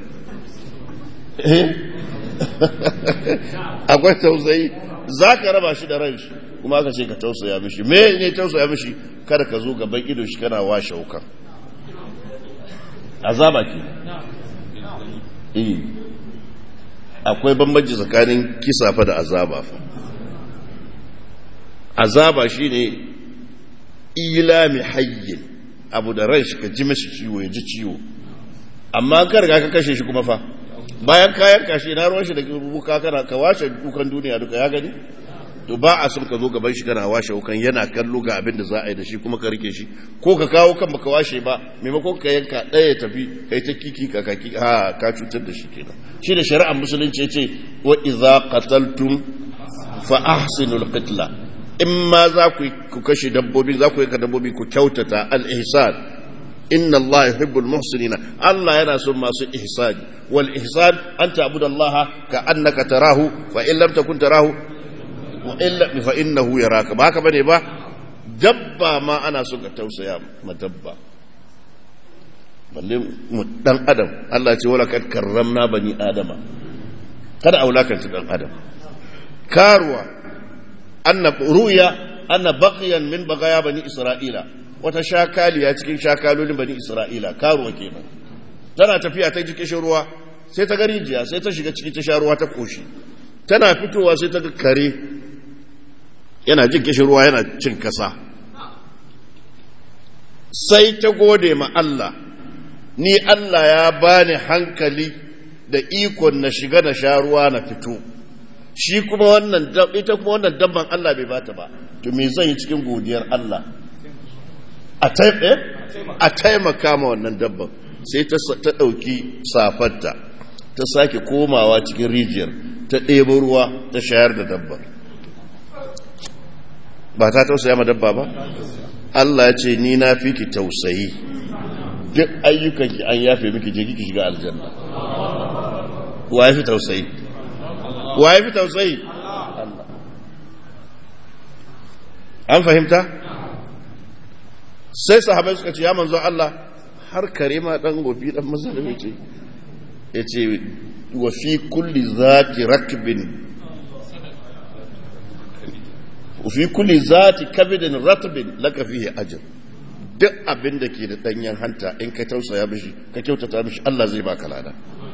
akwai tausayi za ka raba shi da ranshi kuma aka ce ka tausaya mishi me ne tausaya mishi kada ka zo gaban ido shi kana washe wukan azaba ke eh akwai bambanci tsakanin kisa fa da azaba fa azaba shine ilami hayyin abu da ran shi ka ji mashi ciwo ya ji ciwo amma ka riga ka kashe shi kuma fa bayan kayan kashe na ruwan shi da buka kana ka washe dukan duniya duka ya gani to ba a son ka zo gaban shi kana washe wukan yana kallo ga abin da za a yi da shi kuma ka rike shi ko ka kawo kan baka washe ba maimakon ka yanka ɗaya ya tafi kai ta kiki ka kaki ha ka cutar da shi kenan shi da shari'ar musulunci ya ce wa idza qataltum fa ahsinul qitla in ma za ku kashe dabbobi za ku yanka dabbobi ku kyautata al ihsan inna Allah yuhibbul muhsinina Allah yana son masu ihsani wal ihsan an ta'budu Allah ka annaka tarahu fa in lam takun tarahu wa illa fa innahu yaraka ba haka bane ba dabba ma ana so ka tausaya ma dabba balle dan adam Allah ce wala kad karramna bani adama kada a wulakanta dan adam karuwa anna ruya anna baqiyan min bagaya bani isra'ila wata shakaliya cikin shakalolin bani isra'ila karuwa kenan tana tafiya ta ji kishin ruwa sai ta garijiya sai ta shiga ciki ta sha ruwa ta koshi tana fitowa sai ta ga kare yana jin kishin ruwa yana cin kasa sai ta gode ma Allah ni Allah ya bani hankali da ikon na shiga na sha ruwa na fito shi kuma wannan ita kuma wannan dabban Allah bai bata ba to me zan yi cikin godiyar Allah a taimaka ma wannan dabban sai ta ɗauki safarta ta sake komawa cikin rijiyar ta ɗebo ruwa ta shayar da dabban ba ta tausaya ma dabba ba Allah ya ce ni na fi ki tausayi duk ayyukan ki an yafe miki je kiki shiga aljanna wa fi tausayi wa fi tausayi Allah an fahimta sai sahabai suka ce ya manzo Allah har kare ma dan gofi dan mazalimi ce yace wa fi kulli zati rakbin fi kulli zati kabidin ratbin laka fihi ajr duk abin da ke da danyen hanta in ka tausaya mishi ka kyautata mishi Allah zai baka lada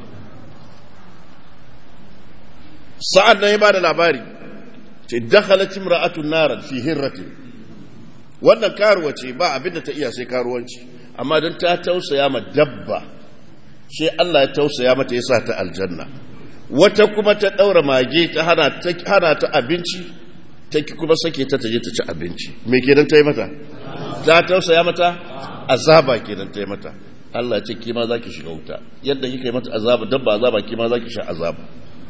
sa'ad nan ya ba da labari ce dakhalat imra'atun nar fi hirratin wannan karuwa ce ba abin da ta iya sai karuwanci amma don ta tausaya ma dabba sai Allah ya tausaya mata ya sa ta aljanna wata kuma ta daura mage ta hana ta abinci ta kuma sake ta taje ta ci abinci me kenan ta yi mata ta tausaya mata azaba kenan ta yi mata Allah ce kima za ki shiga wuta yadda kika yi mata azaba dabba azaba kima za ki sha azaba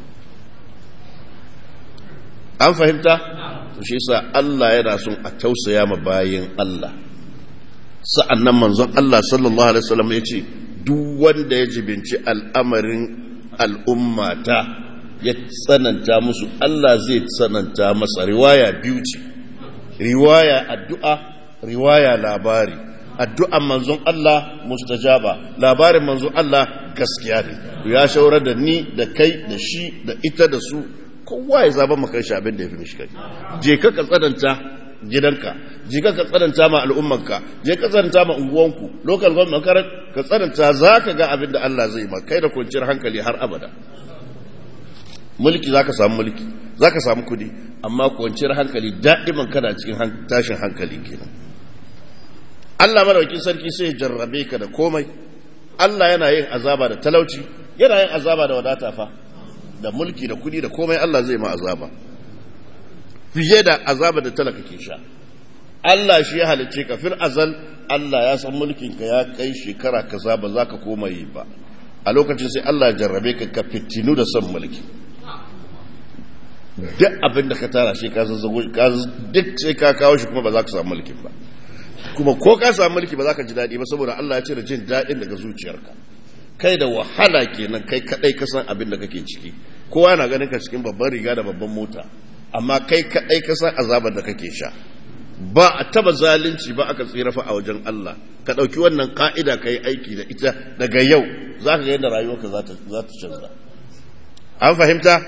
an fahimta to shi yasa Allah yana son a tausaya ma bayin Allah sa'annan manzon Allah sallallahu alaihi wasallam ya ce duk wanda ya jibinci al'amarin al'ummata ya tsananta musu Allah zai tsananta masa riwaya biyu ce riwaya addu'a riwaya labari addu'an manzon Allah mustajaba labarin manzon Allah gaskiya ne ya shaurar da ni da kai da shi da ita da su kowa ya zaba maka shi abin da ya fi mishi kai je ka ka tsananta gidanka je ka ka tsananta ma al'ummanka je ka tsananta ma unguwanku local government makarar ka tsananta za ka ga abin da Allah zai ma kai da kwanciyar hankali har abada mulki za ka samu mulki za ka samu kudi amma kwanciyar hankali da'iman kana cikin tashin hankali kenan Allah madaukin sarki sai ya jarrabe ka da komai Allah yana yin azaba da talauci yana yin azaba da wadata fa da mulki da kudi da komai Allah zai ma azaba fiye da azaba da talaka ke sha Allah shi ya halicce ka fil azal Allah ya san mulkin ka ya kai shekara kaza ba za ka koma yi ba a lokacin sai Allah ya jarrabe ka ka fitinu da son mulki duk abin da ka tara shi ka zazzago duk sai ka kawo shi kuma ba za ka samu mulkin ba kuma ko ka samu mulki ba za ka ji daɗi ba saboda Allah ya cire jin daɗin daga zuciyarka kai da wahala kenan kai kadai ka san abin da kake ciki kowa na ganin ka cikin babban riga da babban mota amma kai kadai ka san azabar da kake sha ba a taba zalunci ba aka tsira fa a wajen Allah ka ɗauki wannan ka'ida ka yi aiki da ita daga yau za ka ga yadda rayuwarka za ta canza an fahimta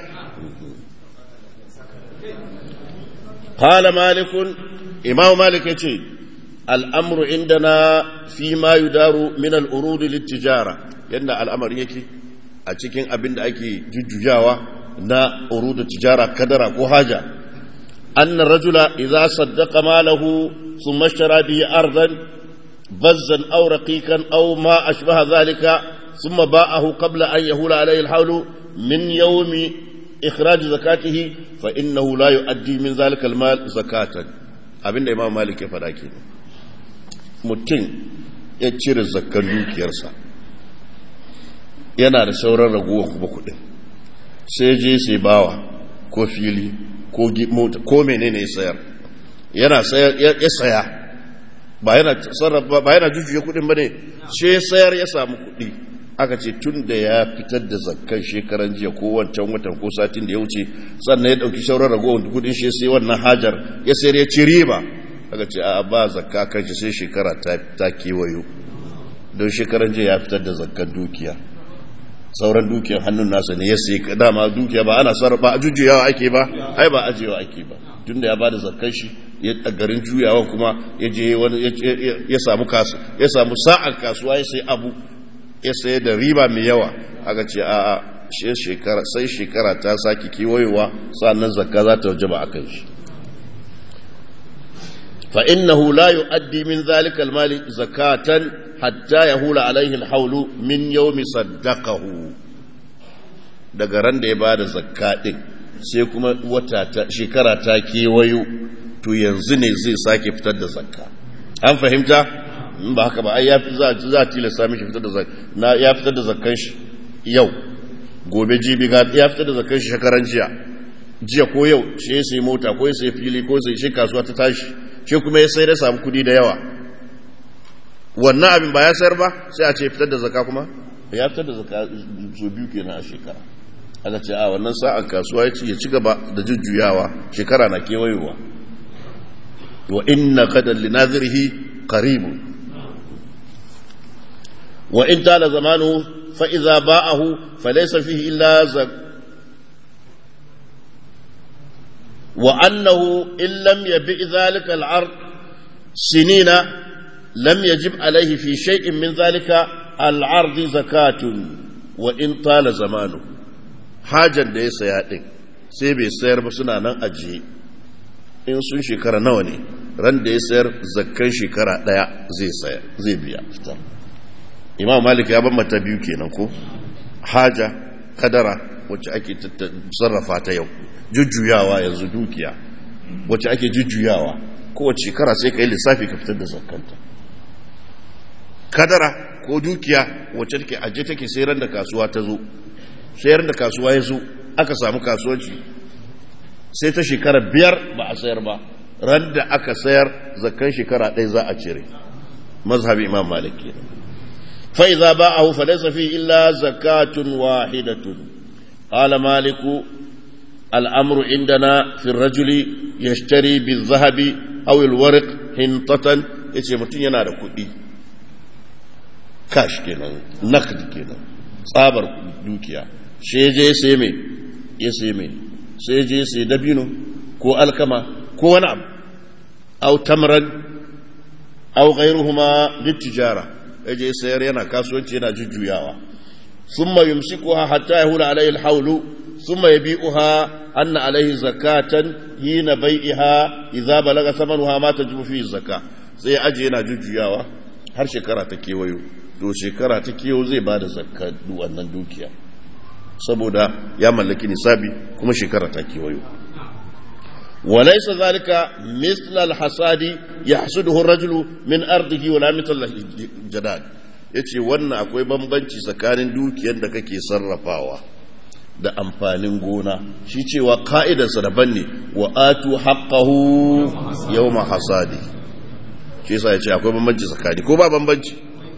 قال مالك إمام مالك يقول الأمر عندنا فيما يدار من الأرود للتجارة يند الأمر يكي أتكين أبند أكي جججاوة نا أرود التجارة كدرة وحاجة أن الرجل إذا صدق ماله ثم اشترى به أرضا بزا أو رقيقا أو ما أشبه ذلك ثم باعه قبل أن يهول عليه الحول من يوم إخراج زكاته فإنه لا يؤدي من ذلك المال زكاة abin da imam malik ya faɗa ke mutum ya cire zakkan dukiyarsa yana da sauran raguwa kuma kuɗin sai je sai bawa ko fili ko mota ko menene ya sayar yana sayar ya saya ba yana sarrafa ba yana jujjuya kuɗin ba ne sai sayar ya samu kuɗi aka ce tun da ya fitar da zakkan shekaran jiya ko wancan watan ko satin da ya wuce sannan ya dauki shauran ragowar kudin shi sai wannan hajar ya sayar ya ci riba aka ce a ba zakka kan shi sai shekara ta kewayo don shekaran jiya ya fitar da zakkar dukiya sauran dukiyar hannun nasa ne ya sai dama dukiya ba ana sarrafa a jujjuyawa ake ba ai ba ajiyewa ake ba tunda ya bada zakkar shi ya garin juyawa kuma ya je wani ya samu kasu ya samu sa'ar kasuwa ya sai abu ya sai da riba mai yawa aka ce a shekara sai shekara ta sake kewayewa sannan zakka za ta wajaba a kan shi fa innahu la yu'addi min zalika al-mali zakatan hatta yahula alaihi al-hawlu min yawmi saddaqahu daga ran da ya bada zakka din sai kuma wata ta shekara ta kewayo to yanzu ne zai sake fitar da zakka an fahimta in ba haka ba ai ya za za tilasta mishi fitar da zakka na ya fitar da zakkan shi yau gobe jibi ga ya fitar da zakkan shi shekaran jiya jiya ko yau shi ya sai mota ko ya sai fili ko sai shi kasuwa ta tashi shi kuma ya sai da samu kudi da yawa wannan abin ba ya sayar ba sai a ce fitar da zakka kuma ya fitar da zakka so biyu kenan a shekara aka ce a wannan sa'an kasuwa ya ci gaba da jujjuyawa shekara na kewayowa wa inna qadan li nazirihi qarib wa in tala zamanu fa idza ba'ahu falaysa fihi illa zak wa annahu in lam yabi dhalika al-ard sinina lam yajib alayhi fi shay'in min dhalika al-ard zakatun wa in tala zamanu hajar da ya saya ɗin sai bai sayar ba suna nan ajiye in sun shekara nawa ne ran da ya sayar zakkan shekara ɗaya zai saya zai biya fitar imam malik ya ban mata biyu kenan ko haja kadara wacce ake sarrafa ta yau jujjuyawa yanzu dukiya wacce ake jujjuyawa kowace shekara sai ka yi lissafi ka fitar da zakkanta kadara ko dukiya wacce take aje take sai ran da kasuwa ta zo sayar da kasuwa ya zo aka samu kasuwanci sai ta shekara biyar ba a sayar ba ran da aka sayar zakkan shekara ɗaya za a cire mazhabi imam malik kenan fa idza ba'ahu fa laysa fi illa zakatun wahidatun qala malik الأمر عندنا في الرجل يشتري بالذهب أو الورق هنطة يتي متين yana da kuɗi cash kenan nakd kenan tsabar dukiya sai je sai mai ya sai mai sai je sai dabino ko alkama ko wani abu au tamran au ghairuhuma littijara ya je sayar yana kasuwanci yana jujjuyawa thumma yumsikuha hatta yahula alayhi alhawlu thumma yabi'uha anna alayhi zakatan hina bai'iha idza balaga thamanuha ma tajibu fi zakka sai aje yana jujjuyawa har shekara ta kewayo to shekara ta kewayo zai bada zakka wannan dukiya saboda ya mallaki nisabi kuma shekara ta kewayo وليس ذلك مثل الحصاد يحصده الرجل من أرضه ولا مثل الجداد yace wannan akwai bambanci tsakanin dukiyar da kake sarrafawa da amfanin gona shi cewa ka'idarsa daban ne wa atu haqqahu yawma hasadi shi yasa yace akwai bambanci tsakani ko ba bambanci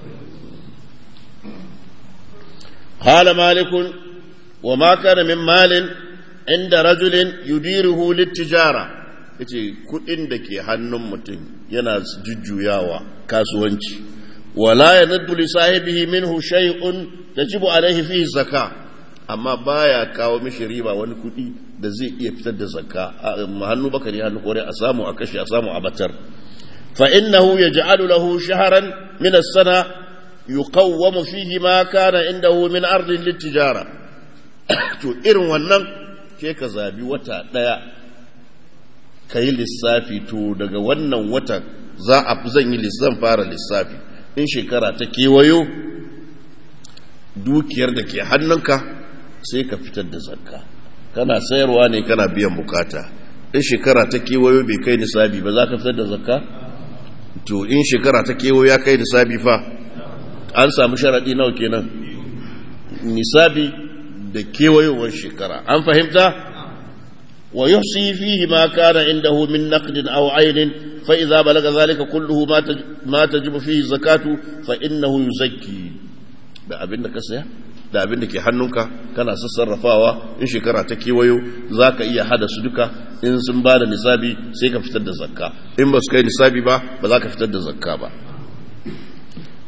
qala malikun wa ma kana min malin inda rajulin yudiruhu littijara yace kudin da ke hannun mutum yana jujjuyawa kasuwanci wala yanaddu li sahibihi minhu shay'un tajibu alayhi fihi zakka amma baya kawo mishi riba wani kudi da zai iya fitar da zakka hannu bakari hannu kore a samu a kashe a samu a batar fa innahu yaj'alu lahu shahran min as-sana yuqawwamu fihi ma kana indahu min ardin littijara to irin wannan ke ka zabi wata ɗaya ka yi lissafi to daga wannan wata za a zan yi zan fara lissafi in shekara ta kewayo dukiyar da ke hannunka sai ka fitar da zakka kana sayarwa ne kana biyan bukata in shekara ta kewayo bai kai nisabi ba za ka fitar da zakka to in shekara ta kewayo ya kai nisabi fa an samu sharaɗi nawa kenan nisabi da kewayowar shekara an fahimta wa yuhsi fihi ma kana indahu min naqdin aw aynin fa idza balaga zalika kulluhu ma tajibu fihi zakatu fa innahu yuzakki da abin da ka saya da abin da ke hannunka kana sassarrafawa in shekara ta kewayo zaka iya hada su duka in sun ba da nisabi sai ka fitar da zakka in ba su kai nisabi ba ba za ka fitar da zakka ba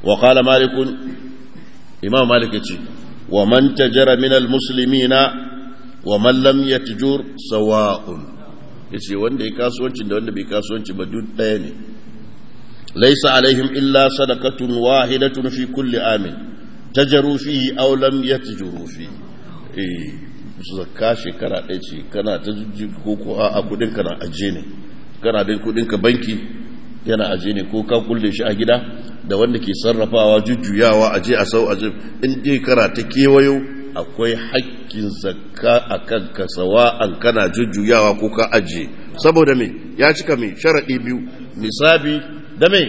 wa qala malik imam malik yace wa man tajara min almuslimina wa man lam yatjur sawa'un yace wanda ya kasuwanci da wanda bai kasuwanci ba duk daya ne laysa alaihim illa sadaqatun wahidatun fi kulli amin tajaru fihi aw lam yatjuru fihi eh zakka shekara ɗaya ce kana ta jujji ko ko a kudin ka na aje ne kana da kudin ka banki yana aje ne ko ka kulle shi a gida da wanda ke sarrafawa jujjuyawa aje a sau aje in dai kara ta kewayo akwai haƙƙin zakka a kan ka an kana jujjuyawa ko ka aje saboda me ya cika me sharaɗi biyu nisabi da me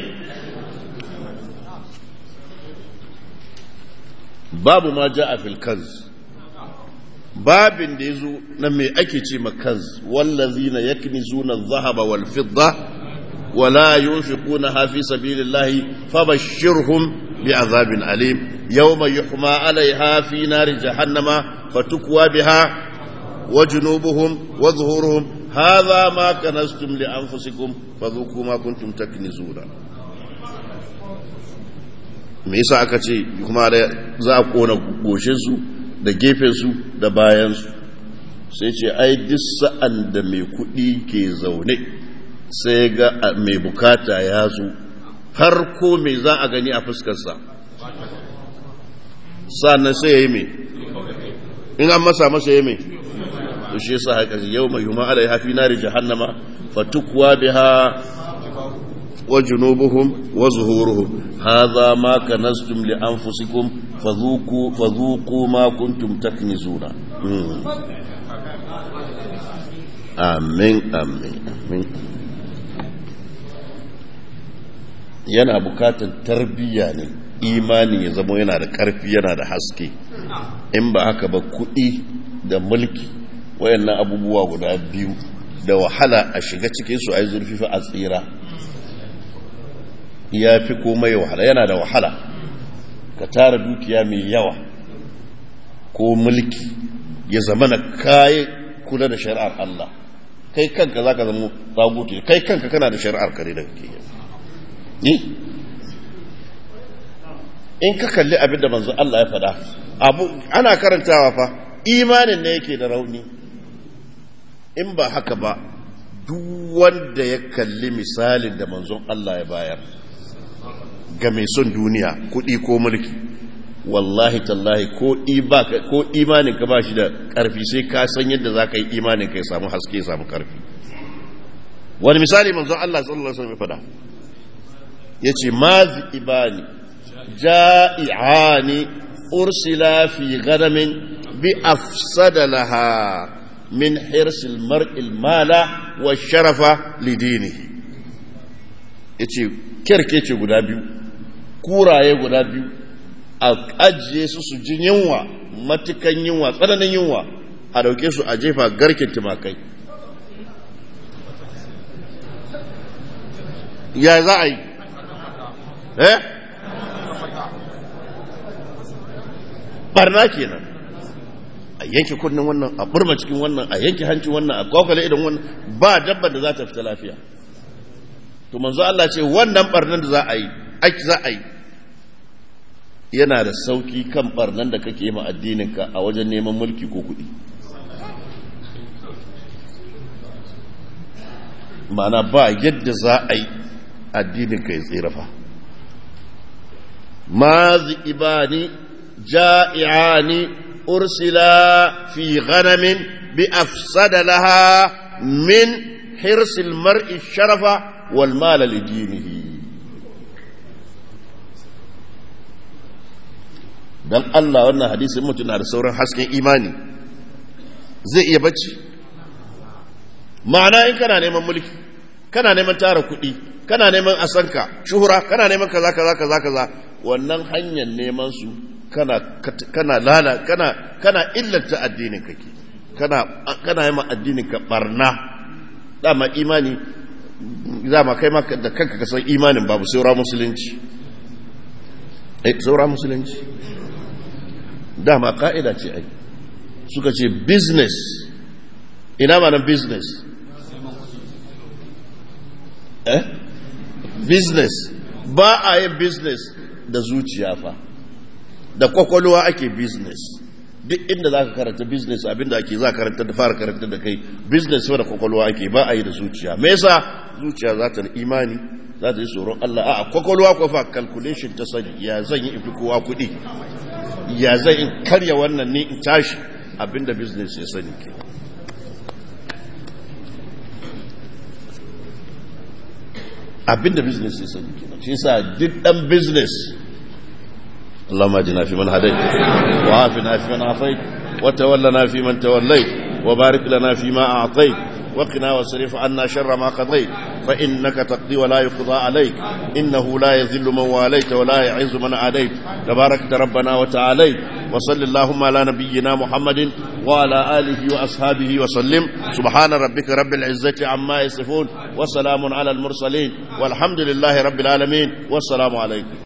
babu ma ja a filkanz babin da ya zo na mai ake ce makanz wallazi na yakni zuna zahaba wal fidda wala yunfiquna ha fi sabilillahi fabashshirhum bi azabin alim yawma yuhma alaiha fi nari jahannama fatukwa biha wa junubuhum wa zuhuruhum hadha ma kanastum li anfusikum fadhuku ma kuntum taknizuna me yasa aka ce kuma za a kona goshin su da gefensu da bayansu sai ce ai duk sa'an da mai kuɗi ke zaune sai ga mai bukata ya zo farko mai za a gani a fuskarsa sannan sai ya yi mai in an masa masa ya mai to shi yasa haka yau mai huma ala hafi nari jahannama fatukwa biha wa junubuhum wa zuhuruhum hadha ma kanastum li anfusikum fadhuku fadhuku ma kuntum taknizuna amin amin amin yana bukatar tarbiyya ne imani ya zama yana da ƙarfi yana da haske in ba haka ba kuɗi da mulki wayannan abubuwa guda biyu da wahala a shiga cikin su a yi zurfi a tsira ya fi komai wahala yana da wahala ka tara dukiya mai yawa ko mulki ya zama na kayi kula da shari'ar Allah kai kanka za ka zama tsaguti kai kanka kana da shari'ar kare da kake yi ni in ka kalli abin da manzo Allah ya faɗa abu ana karantawa fa imanin ne yake da rauni in ba haka ba duk wanda ya kalli misalin da manzon Allah ya bayar ga mai son duniya kuɗi ko mulki wallahi tallahi ko ko imanin ka ba shi da ƙarfi sai ka san yadda za ka yi imanin ka ya samu haske ya samu ƙarfi wani misali manzon Allah sallallahu alaihi wasallam ya faɗa yace mazi ibani ja'i'ani ursila fi ghanamin bi afsada laha min hirsil mar'il mala wa sharafa lidinihi yace kerkece guda biyu kuraye guda biyu a ajiye su su jin yunwa matukan yunwa tsananin yunwa a dauke su a jefa garken tumakai ya za a yi eh barna kenan a yanke kunnen wannan a burma cikin wannan a yanke hancin wannan a kwakwale idan wannan ba dabba da za ta fita lafiya to manzo Allah ce wannan barnan da za a yi aiki za a yi yana da sauki kan barnan da kake ma addininka a wajen neman mulki ko kuɗi ma'ana ba yadda za a yi addininka ya tsira fa mazi ibani ja'i'ani ursila fi ghanamin bi afsada laha min hirsil mar'i sharafa wal mala lidinihi dan Allah wannan hadisin mutum na da sauran hasken imani zai iya bacci ma'ana in kana neman mulki kana neman tara kuɗi kana neman asanka shuhura kana neman kaza kaza kaza kaza wannan hanyar neman su kana kana lala kana kana illata addinin kake kana kana yi ma addinin ka barna dama imani dama kai ma da kanka ka san imanin babu saura musulunci eh saura musulunci dama ka'ida ce ai suka ce business ina ma nan business eh business ba a yin business da zuciya fa da kwakwalwa ake business duk inda za ka karanta business abinda ake za karanta da fara karanta da kai business da kwakwalwa ake ba a yi da zuciya me yasa zuciya za ta imani za ta yi tsoron Allah a kwakwalwa ko fa calculation ta sani ya zan yi ifi kowa kuɗi ya zan in karya wannan ne in tashi abinda business ya sani ke abinda business ya sani ke shi yasa duk dan business اللهم اجنا في من هديت وعافنا في من عافيت وتولنا في من توليت وبارك لنا فيما اعطيت وقنا واصرف عنا شر ما قضيت فانك تقضي ولا يقضى عليك انه لا يذل من واليت ولا يعز من عاديت تباركت ربنا وتعاليت وصل اللهم على نبينا محمد وعلى اله واصحابه وسلم سبحان ربك رب العزه عما يصفون وسلام على المرسلين والحمد لله رب العالمين والسلام عليكم